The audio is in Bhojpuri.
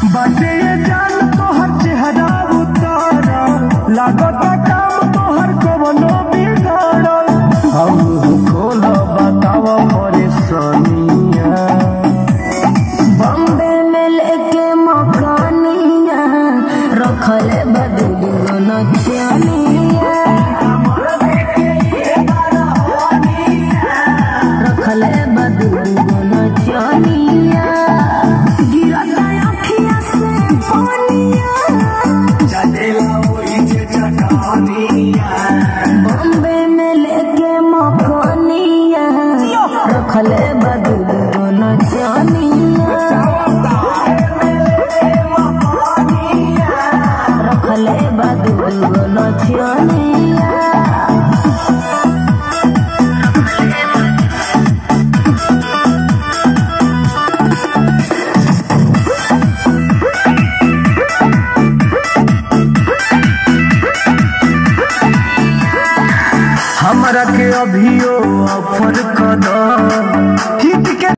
बाटे ये जान तोहर चेहरा उतार लागत काम तोहर कवनो बिगाड़ हम खोल बताव परेशानिया बॉम्बे में लेके मकानिया रखले बदली नचनिया रखले बदली नचनिया गिरता अखिया से पानिया बॉम्बे में लेके मकानिया रखले बदली नचनिया रखले बदली नचनिया हमरा के अभियो ऑफर कर दो हिट के